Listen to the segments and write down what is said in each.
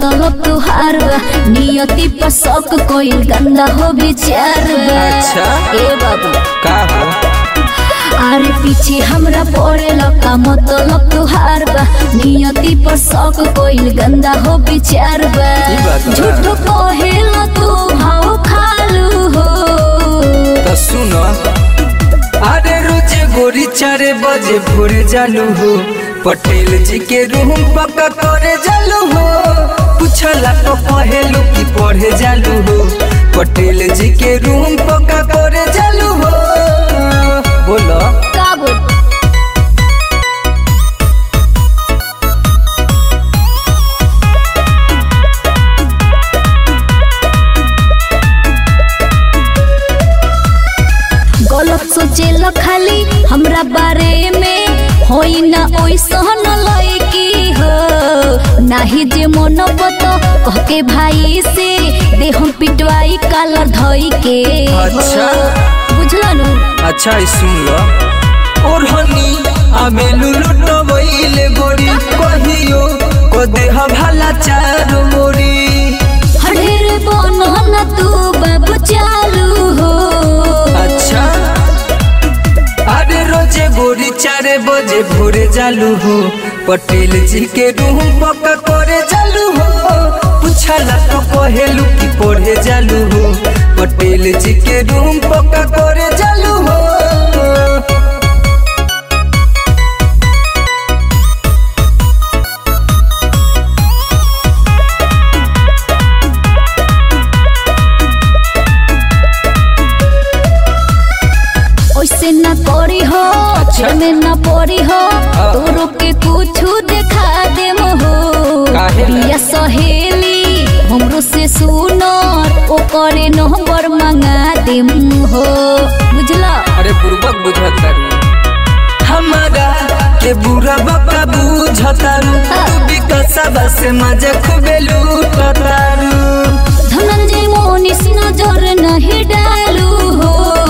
मतलब तुहार बा नियति पर शक कोई गंदा हो विचार बा अच्छा। ए बाबू का हो अरे पीछे हमरा पड़े लका मतलब तुहार बा नियति पर शक कोई गंदा हो विचार बा ई बात बा। झूठ कहेला तू भाव खालू हो तो सुनो अरे रोज गोरी चार बजे भोरे जालू हो पटेल जी के रूम पक्का करे जालू हो पूछला तो कहेलू की पढ़े जालू हो पटेल जी के रूम पक्का करे जालू हो बोलो का बोल गलत सोचेला खाली हमरा बारे में होई ना ओइसन लइकी हो नाही जे मन बत कह के भाई से दे हम पिटवाई कालर धई के हो। अच्छा। बुझला नु अच्छा ई सुन लो और हनी आमे लुलुट वइले गोरी कहियो को देह भला चार मोरी हडेर बनो ना तू बाबू चालू हो अच्छा अरे रोजे गोरी चारे बजे भोरे जालू हो पटेल जी के रूम पक्का करे जालू हो पूछला तो कहेलू की पढ़े जालू हो पटेल जी के रूम पक्का करे जालू हो ओइसे ना करी हो अच्छा। में ना पड़ी हो हाँ। तोरो के कुछ देखा दे हो काहे ला? प्रिया सहेली हमरो से सुनर ओ करे नंबर मंगा दे हो बुझला अरे बुर्बक बुझतारू हमारा के बुरा बका बुझतारू तू भी कसबा से मजे खूबे लूटतारू धनंजय मोनिस नजर नहीं डालू हो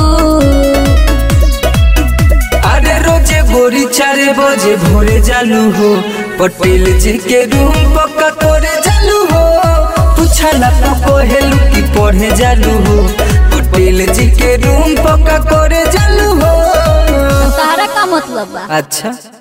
अरे रोजे गोरी चारे बजे भोरे जालू हो पटेल जी के रूम पक्का करे जालू हो पूछला तो कहेलू की पढ़े जालू हो पटेल जी के रूम पक्का करे जालू हो तारा का मतलब बा अच्छा